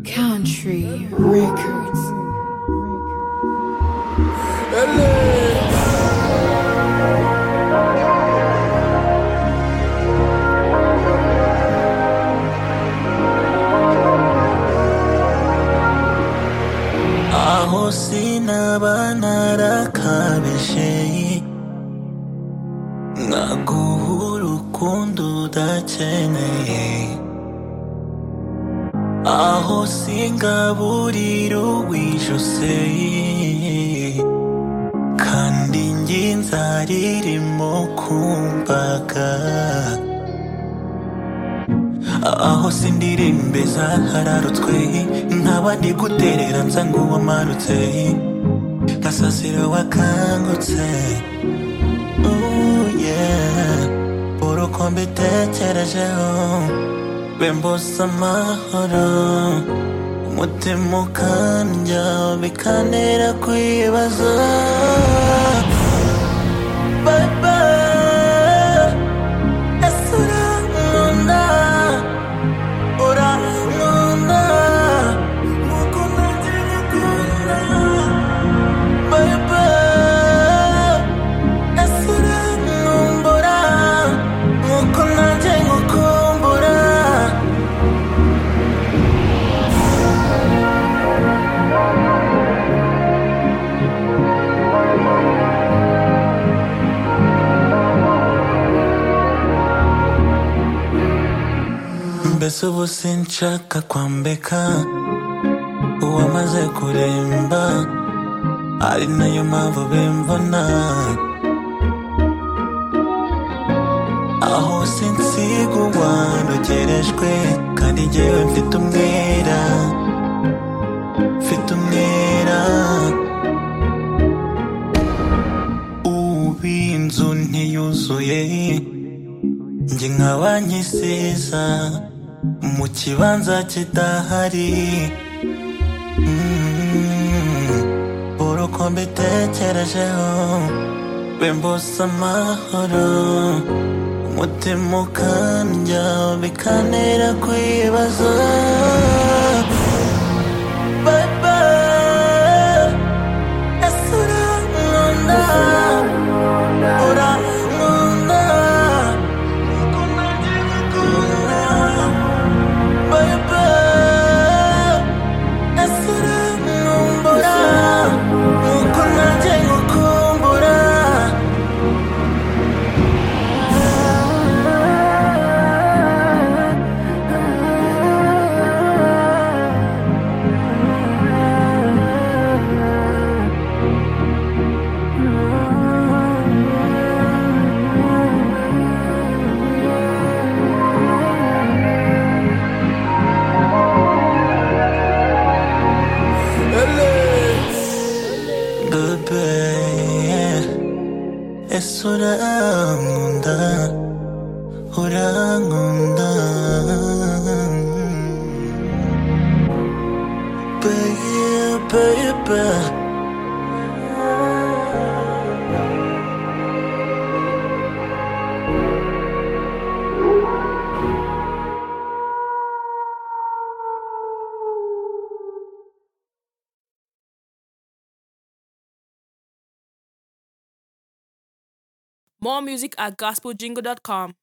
Country Records. aho sinaba narakabisheye nkaguha urukundo udakeneye aho singaburira uwijuse kandi njye nzaririmo kumbaga aho sindirimbe zahararutswe nkaba ndi guterera nsa nk'uwamarutse nkasasira wakangutse Ooh, yeah. urukundo itekerejeho bembose amahoro umutima ukandya bikantera kwibaza Bye bye, ese urankunda urankunda nkuko nanjye ngukunda baba ese urankumbura nkuko nanjye ngukumbura mbese ubu sinshaka kwambika uwamaze kuremba ari nayo mpamvu bimbona aho sinsiga uwandugerejwe kandi njyewe mfite umwera mfite umwera ubu inzu ntiyuzuye njye nkaba nkisiza mu kibanza kidahari Mm, uruko mbitekerejeho bembose amahoro umutima ukandya bikantera kwibaza Bye bye, ese urankunda urankunda nkuko nanjye ngukunda Baba, ese urankumbura nkuko nanjye ngukumbura Bebe, ese urankunda urankunda Bebe, More music at gospeljingle.com.